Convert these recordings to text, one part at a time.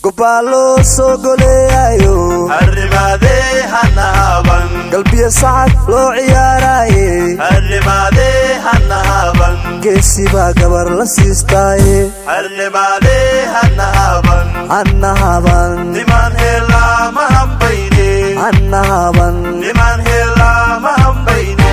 gobbaa loo soo goleeyayo arrimaadee hana haban galbiyo sacad loo ciyaaraaye arrimaadee hana haban geesi baa gabar la siistaaye arrimaadee hana haban anna haban nimaan heelaa ma hambayne anna haban nimaan heelaa ma hambayne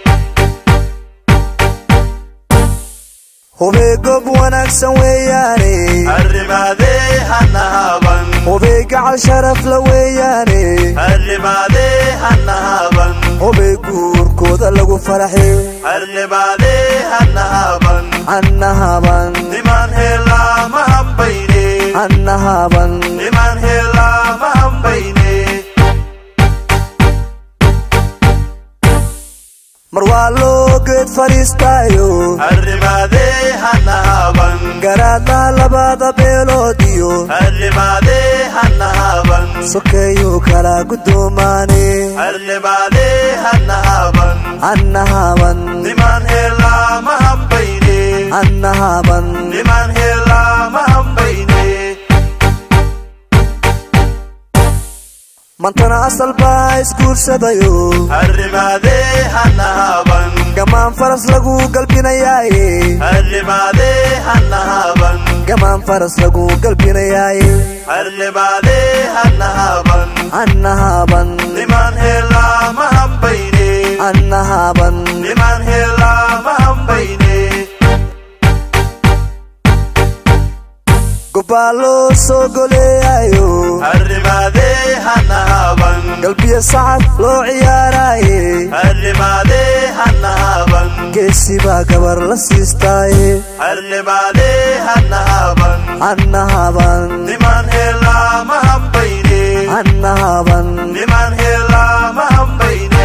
hubee gob wanaagsan weeyaane arrimaadee hana haban hubee gacal sharaf la weeyaane arrimaadee hana haban hubee guurkooda lagu faraxe arrimaadee hana haban anna haban nimaan heelaa ma hambayne anna haban nimaan heelaa ma hambayne mar waa loo geed fadhiistaayo arrimaadee hana haban garaadlaha labada beelood iyo arrimaadee hana haban sokeeyuu kala guddoomaane arrimaadee hana haban anna haban nimaan heelaa ma hambayne anna haban nimaan heelaa ma hambayne mantana asal baa isguursadayo arrimaadee hana haban gamaan faras lagu galbinayaaye arrimaadee hana haban gamaan faras lagu galbinayaaye arrimaadee hana haban anna haban nimaan heelaa ma hambayne anna haban nimaan heelaa ma hambayne gobbaa loo soo goleeyayo arrimaadee hana haban galbiyo sacad loo ciyaaraaye arrimaadee hana haban geesi baa gabar la siistaaye arrimaadee hana haban anna haban nimaan heelaa ma hambayne anna haban nimaan heelaa ma hambayne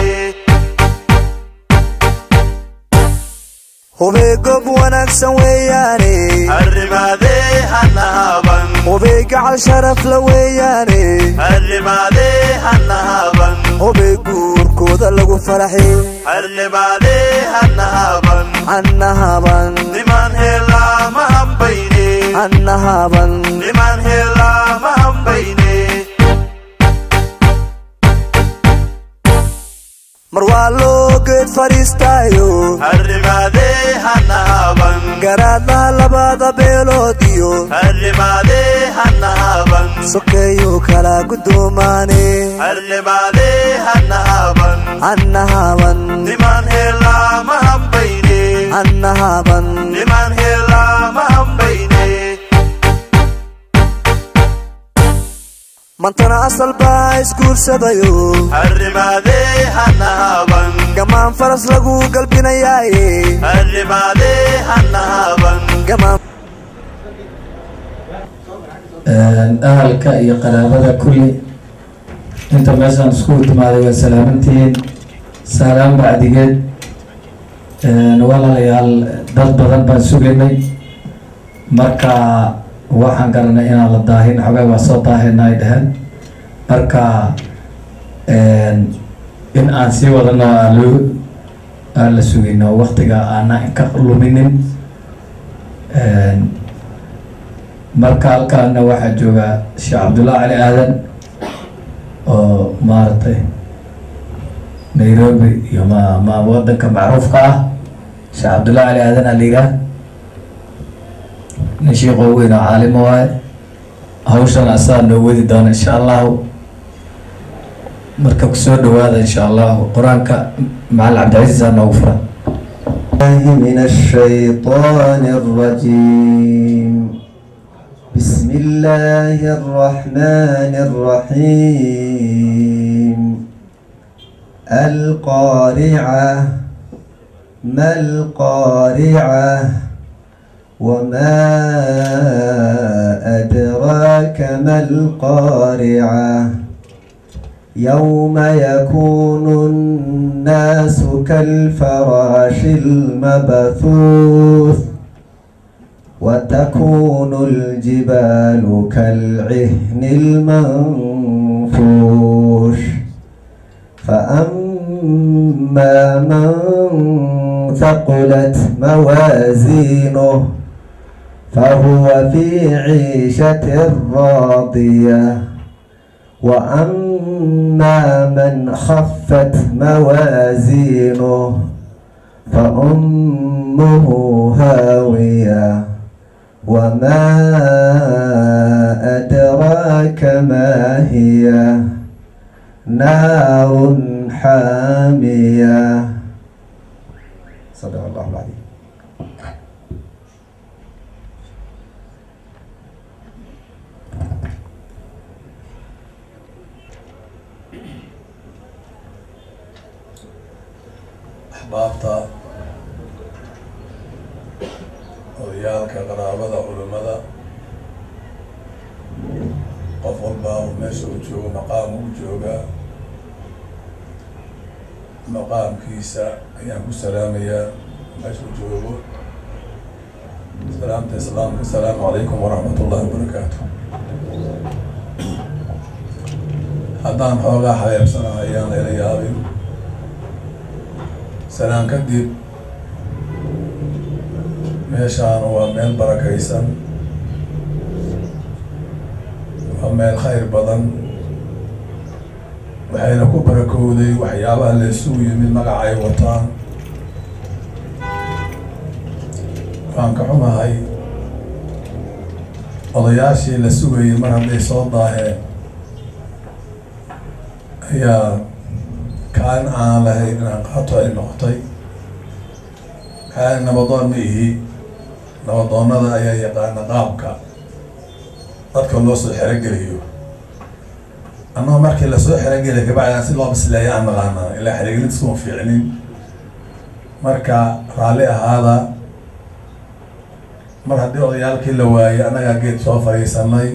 hubee gob wanaagsan weeyaane arrimaadee hana haban hubee gacal sharaf la weeyaane arrimaadee hana haban hubee guurkooda lagu faraxe arrimaadee hana haban anna haban nimaan heelaa ma hambayne anna haban nimaan heelaa ma hambayne mar waa loo geed fadhiistaayo arrimaadee hana haban garaadlaha labada beelood iyo arrimaadee hana haban sokeeyuu kala guddoomaane arrimaadee hana haban anna haban nimaan heelaa ma hambayne anna haban nimaan heelaa ma hambayne mantana asal baa isguursadayo arrimaadee hana haban gamaan faras lagu galbinayaaye arrimaadee hana haban gamaan ahalka iyo qaraabada kulli inta meeshaan iskugu timaaday waa salaamantihiin saalaan bacdigeed walaalayaal dad badan baan sugaynay marka waxaan garanay inaan la daahin xogay waa soo daahina ay dhaheen marka in aan sii wadano aan loo aan la sugino waktiga aanan ka luminin marka halkaana waxaa jooga sheekh cabdullahi cali aadan oo maaragtay nairobi iyo ma ma wadanka macruufka ah sheekh cabdullahi cali aadan aa la yidhaah nin shiiqoo weyn oo caalimo waaye hawshan asaa noo wadi doona insha allahu marka kusoo dhawaada insha allahu qur-aanka macalin cabdicasiis aa noogu furan الله من الشيطان الرجيم بسم الله الرحمن الرحيم القارعة ما القارعة وما أدراك ما القارعة يوم يكون الناس كالفراش المبثوث وتكون الجبال كالعهن المنفوش فأما من ثقلت موازينه فهو في عيشة راضية وأما من خفت موازينه فأمه هاوية وما أدراك ما هي نار حامية صدق الله العظيم axbaabta odayaalka qaraabada culimmada qof walbaa uu meesha u joogo maqaam u joogaa maqaamkiisa ayaan ku salaamayaa meesha u joogo salaamta islaamka asalaamu calaykum waraxmat ullahi wabarakaatu haddaan xoogaa xabeebsanaha ayaan layla yaabin salaan kadib meeshaan waa meel barakaysan waa meel khayr badan waxayna ku barakowday waxyaabaha la isugu yimid magaca ay wataan waan ka xumahay odayaashii la sugayay mar hadday soo daaheen ayaa kaalin aan lahayn inaan qaato ay noqotay kaalin nabadoon ma ihi nabadoonada ayaa yaqaana qaabka dadka loo soo xerogeliyo annagoo markii lasoo xerogeliya kabacdaan si loo bisleeya aan naqaanaa ilaa xerogelid iskuma fiicnin marka raalli ahaada mar haddii odayaalkii la waayey annagaa geed soo fadhiisanay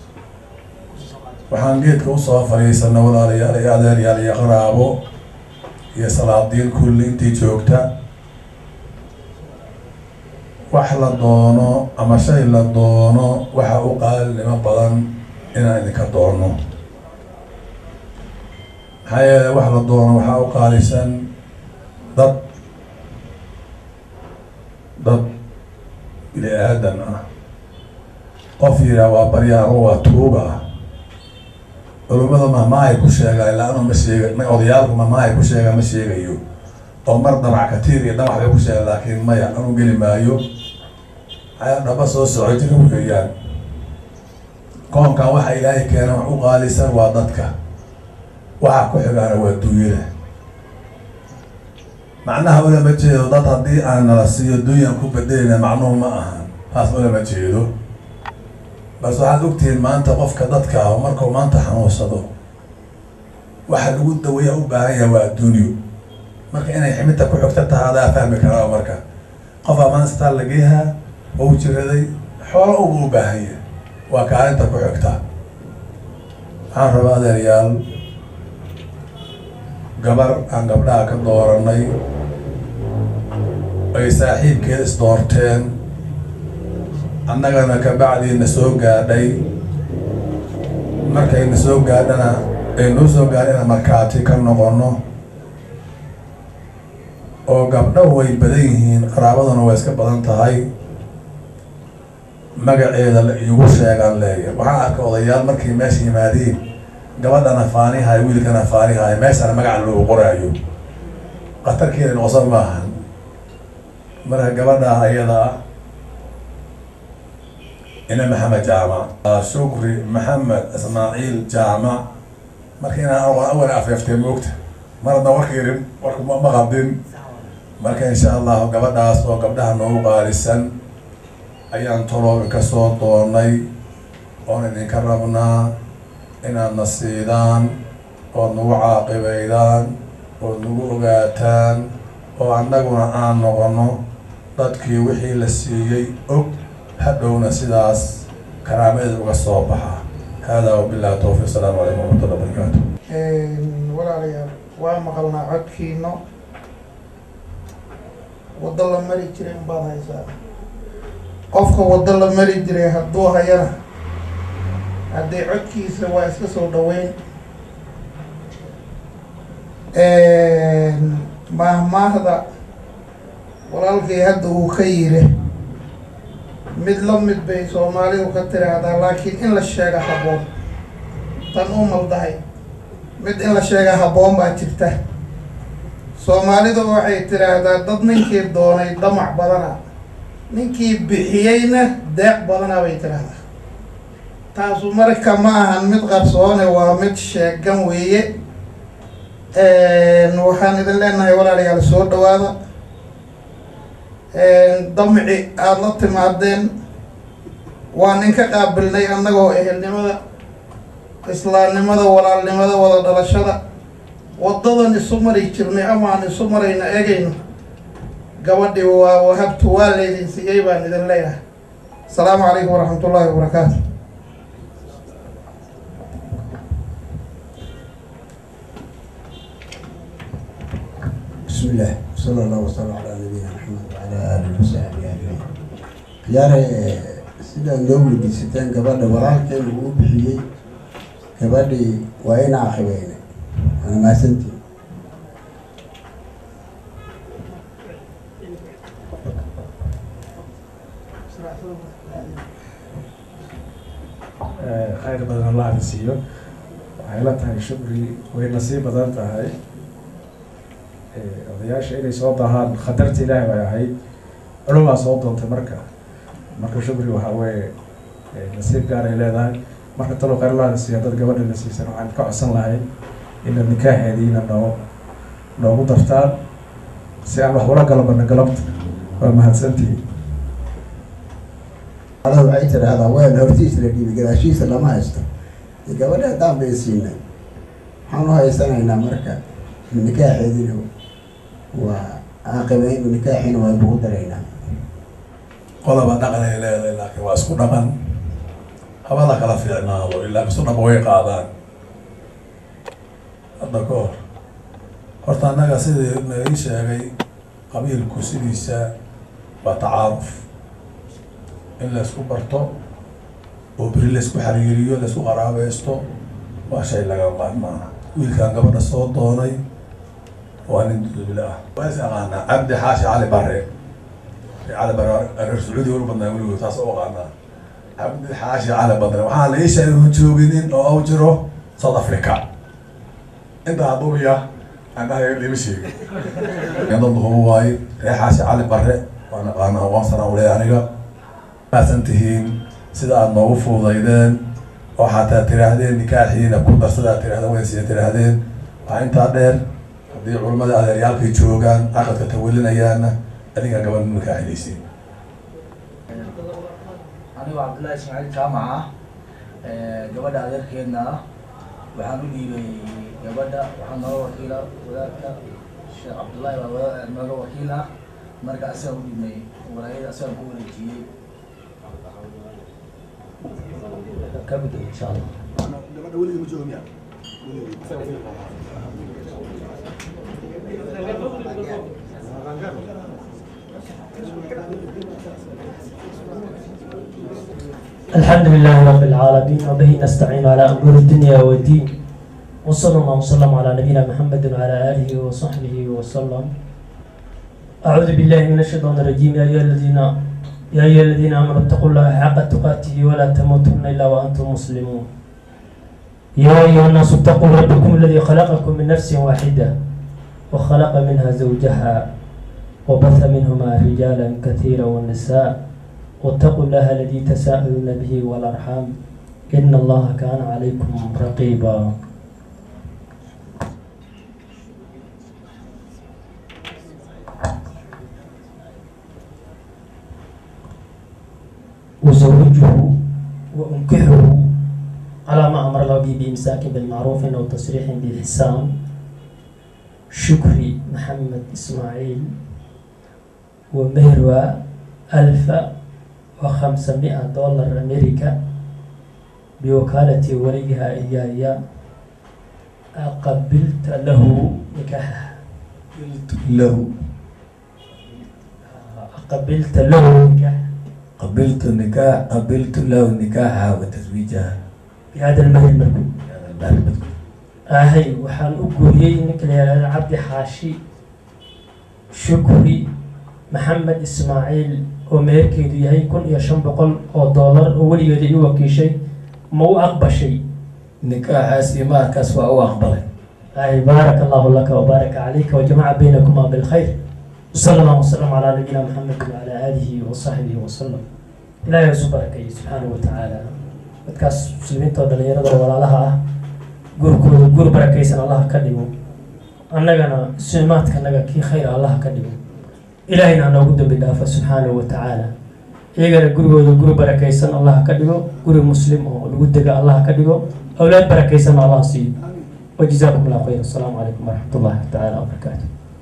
waxaan geedka usoo fadhiisanay walaalayaal iyo adeeryaal iyo qaraabo iyo salaadiin kulli intii joogta wax la doono ama shay la doono waxa u qaalinimo badan inaan idinka doono maxaa yeele wax la doono waxaa u qaalisan dad dad bini aadan ah qof yiraa waa baryaa ama waa tuuga ah culimada mahmaahay ku sheegaa ilaa anu ma sheega ma odayaalku mahmaahay ku sheegaa ma sheegayo oo mar dabac katiir iyo dhamax bay ku sheega laakiin maya anu geli maayo ayaa dhaba soo soco jira weeyaan koonkan waxa ilaahay keena wax u qaalisan waa dadka waxa ku xigaana waa duunyada macnaha ulama jeedo dad haddii aan nala siiyo dunyan ku bedelina macnuhu ma ahan taas ulama jeedo balse waxaad ogtihiin maanta qofka dadka ah markuu maanta xanuunsado waxa lagu daweeya u baahan yahay waa adduunyo marka inay ximidta ku xigta taha adaa fahmi karaa marka qof amaan istaan lageeha ou jiraday xoolo ugu u baahan yahay waa kaalinta ku xigta waxaan rabaa adeeryaal gabar aan gabdhaha ka dooranay ay saaxiibkeed isdoorteen annagana kabacdiina soo gaadhay markayna soo gaadhana ay noo soo gaadhana markaati ka noqono oo gabdhahu way badan yihiin qaraabaduna way iska badan tahay magaceeda la iigu sheegaan leeya waxaan arkay odayaal markay meesha yimaadiin gabadhana faanihaay wiilkana faanihaay meeshana magaca loogu qoraayo khatarkeeda noqosan maahan marka gabadha ayada ah ina maxamed jaamac shukri maxamed ismaaciil jaamac marka inaan awal afeeftay moogta mar hadda warka yarin warka ma qabdin marka insha allahu gabadhaas oo gabdhaha noogu qaalisan ayaan tolo inka soo doonay oon idinka rabnaa inaad na siidaan ood nagu caaqibaydaan ood nagu ogaataan oo annaguna aan noqono dadkii wixii la siiyey og hadhowna sidaas karaamadeeda uga soo baxa hada wabillahi towfiq asalaamu calaykum waraxmatullah barakaatu walaalayaal waa maqalnaa codkiino waddo la mari jiray unbaad haysaa qofka waddo la mari jiray hadduu hayana haddii codkiisa waa iska soo dhaweyn maahmaahda walaalkay hadda uu ka yiri mid la mid bay soomaalidu ka tiraahdaa laakiin in la sheega habboon tan u maldahay mid in la sheega habboon baa jirta soomaalidu waxay tiraahdaa dad ninkii doonay damac badana ninkii bixiyeyna deeq badana bay tiraahdaa taasu marka ma ahan mid qarsoone waa mid sheegan weeye waxaan idin leenahay walaalayaal soo dhawaada damci aada la timaadeen waan inka qaabilnay annagoo ehelnimada islaamnimada walaalnimada wada dhalashada wadadan isu mari jirnay amaan isu marayna eegayno gabadhi waa wahabtu waa laydin siiyey baan idin leeyahay asalaamu calaykum waraxmat ullaahi wabarakaatu بسم الله صلى الله وسلم على نبينا محمد وعلى آله وصحبه أجمعين yaare sidaad noo weydiisateen gabadha walaalkeena uu bixiyey gabadhii waa ina akhibeyne waana mahadsantiin khayr badan allah na siiyo waxay la tahay shukri way nasiib badan tahay odayaasha inay soo dahaan khatarta ilaahi bay ahayd culumaa soo doontay marka marka shukri waxaa weeye nasiib gaar ay leedahay marka talo khayr allah na siiyo dad gabadha na siisan waxaan ka codsan lahay ina nikaaxeediina noo noogu dartaan si aan wax ula galabana galabta waa mahadsantihi ada waxay tidhaahdaa weel hortiis la dhiibay gadaashiisa lama haysto dee gabadha haddaan bay siinay waxaan u haysanaynaa marka nikaaxeedina waa aaqibeyn nikaaxina waa kugu daraynaa qodobaa dhaqan ay leedahay laakiin waa isku dhaqan habada kala fiicnaado ilaa isu dhaqan way qaadaan hadda ka hor horta annaga sidii nagii sheegay qabiilku sidiisa waa tacaaruf in la isku barto oo beri la isku xariiriyo la isku qaraabaysto waa shay laga maarmaana wiilkan gabadha soo doonay waa nin dudubile ah waa is aqaanaa cabdi xaashi cali bare cali bare reer sacuudi ulu badnaa weligood taas u aqaanaa cabdi xaashi cali badre waxaa la ii sheegay uu jooginin oo u jiro south africa inta aduuya anaha lima sheegin dad hubo waaye reer xaashi cali bare waan aqaanaa waan sanaa uleeya aniga maasan tihiin sida aada noogu fuudaydeen oo xataa tiraahdeen nikaaxiina ku darsada aad tirahdeen waysiya tiraahdeen waxaa intaa dheer haddii culimmada adeeryaalkay joogaan aqadka tawelinayaana adinkaa gabadha nikaaxinaysiin anigoo cabdullaahi ismaaciil jaamaca gabadha adeerkeedna ah waxaan u dhiibay gabadha waxaa nooga wakiila wadaadka sheekh cabdullaahi waa wadaad nooga wakiil ah marka asaga u dhiibnay walaayada asagaan ku wareejiyey ka gudub insha allah الحمد لله رب العالمين وبه نستعين على أمور الدنيا والدين وصلى الله وسلم على نبينا محمد وعلى آله وصحبه وسلم أعوذ بالله من الشيطان الرجيم يا أيها الذين يا أيها الذين آمنوا اتقوا الله حق تقاته ولا تموتن إلا وأنتم مسلمون يا أيها الناس اتقوا ربكم الذي خلقكم من نفس واحدة وخلق منها زوجها وبث منهما رجالا كثيرا والنساء واتقوا الله الذي تساءلون به والأرحام إن الله كان عليكم رقيبا وزوجه وأنكحه على ما أمر الله به بإمساك بالمعروف أو تصريح بإحسان شكري محمد إسماعيل ومهروى ألف وخمسمائة دولار أمريكا بوكالة وليها إياي قبلت له نكاحها قلت له قبلت له نكاح قبلت النكاح قبلت له نكاحها وتزويجها بهذا المهر المذكور هذا المال المذكور ahay waxaan u guuriyey ninka la yihahdo cabdi xaashi shukri maxamed ismaaciil oo meherkeedu yahay kun iyo shan boqol oo doolar oo weligeeda ii wakiishay ma u aqbashay nikaaxaas iyo maarkaas waa u aqbalay ay baaraka allahu laka wabaaraka calayka wajamaca baynakuma bilkhayr وصلى الله وسلم على نبينا محمد وعلى آله وصحبه وسلم إلهي isu barakeeye subxaanahu watacaala dadkaas muslimiinta oo dhalinyarada oo walaalaha ah guurkooda guur barakaysan allah ka dhigo annagana suimaadkanaga kii khayra allah ka dhigo ilaahayna ha noogu dambi dhaafa subxaanahu watacaala iyagana gurigooda guri barakaysan allah ka dhigo guri muslim oo lagu dega allah ka dhigo awlaad barakaysanna allah siiyo وجزاكم الله خير السلام عليكم ورحمة الله تعالى وبركاته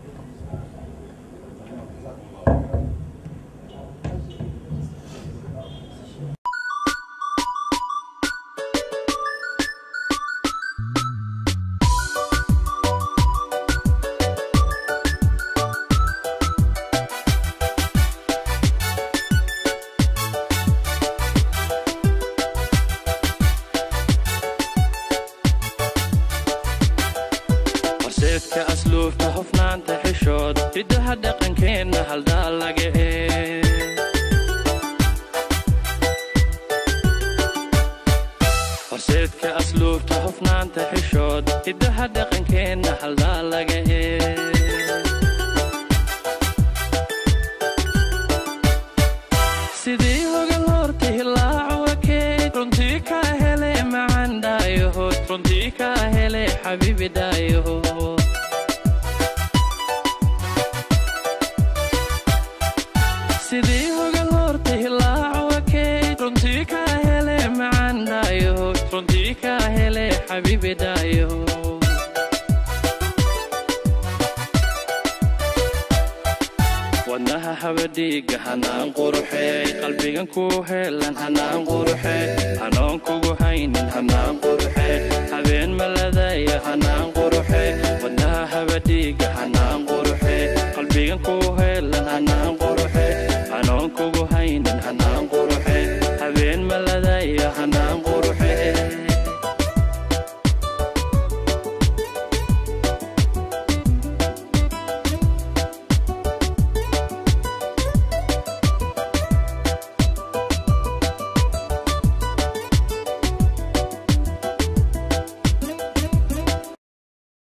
horseedka asluubta hufnaanta xishood hiddaha dhaqankeenna haldaa laga hee horseedka asluubta hufnaanta xishood hiddaha dhaqankeenna haldaa laga hee sidii hogan horta hilaaco wakeyd runtii kaa hele macan dhaayahood runtii kaa hele xabiibi dhaayahood sidii hogan horta hilaaco wakeyd runtii kaa hele macan dhaayahood runtii kaa hele xabiibi dhaayahood wadnaha habadhiiga hanaan quruxeey qalbigan ku heelan hanaan quruxee hanoon kugu haynin hanaan qurux